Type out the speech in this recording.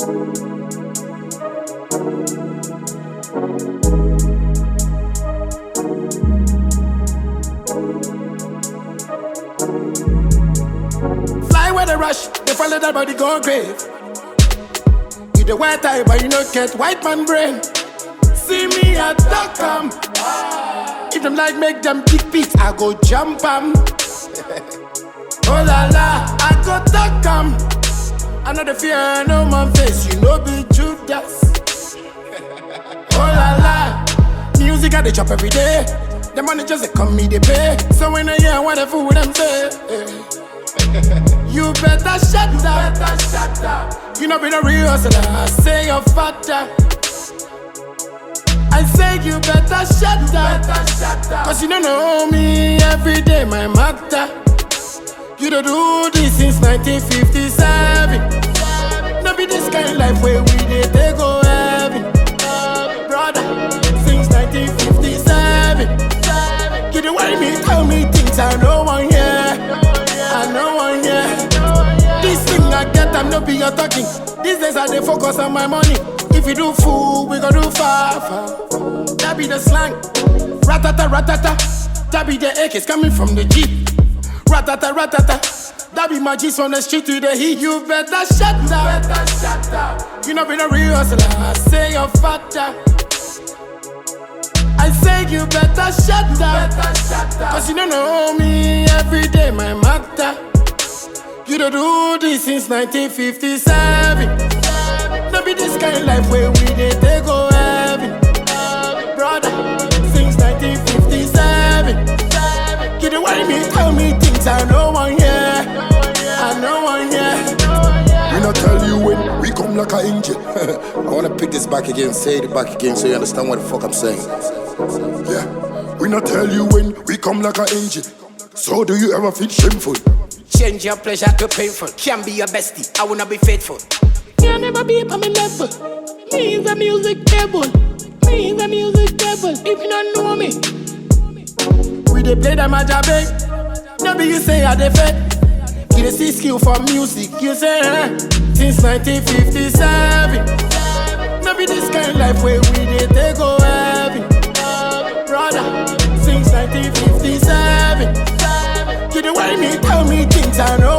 Fly where the rush, they follow that body go grave. You the white eye, but you not get white man brain. See me at come. If them like make them kick beats, I go jump 'em. oh la la, I go duck 'em. I know the fear, no man face, you know be Judas. oh la la, music I they chop every day. The money just they come me they pay. So when I hear what the fool them say. You better shut up. Better shut up. You know be the real hustler. I say you're fatter. I say you better shut up. Better shut up. Cause you don't know me every day, my matter. You don't do this since 1957. No be this kind of life where we did they go heaven. Brother, since 1957. You don't worry me, tell me things I know one yeah. I know one yeah. This thing I get, I'm not be your talking. These days I dey focus on my money. If you do fool, we gon' do far, far. That be the slang. Ratata, ratata. That be the AKs coming from the Jeep. Ratata, ratata. That be my G's from the street to the heat. You better shut up. Better shut up. You know be the real hustler. I say you're fatter. I say you better shut up. Better shut up. Cause you don't know me every day, my matter. You don't do this since 1957. No be this kind of life where we did they go heaven. Brother, since 1957. You don't worry me, tell me things I know one yeah. I know one yeah. We not tell you when we come like an engine. I wanna pick this back again, say it back again so you understand what the fuck I'm saying. Yeah, we not tell you when we come like an engine. So do you ever feel shameful? Change your pleasure to painful. Can be your bestie, I wanna be faithful. Can never be on my level. Me is a music devil. Me is a music devil. If you don't know me, we dey play the majabe. No be you say I dey fake. You dey see skill for music. You say eh? Since 1957. No be this kind of life where we dey take go heaven. Brother, since 1957. You dey worry me, tell me things I know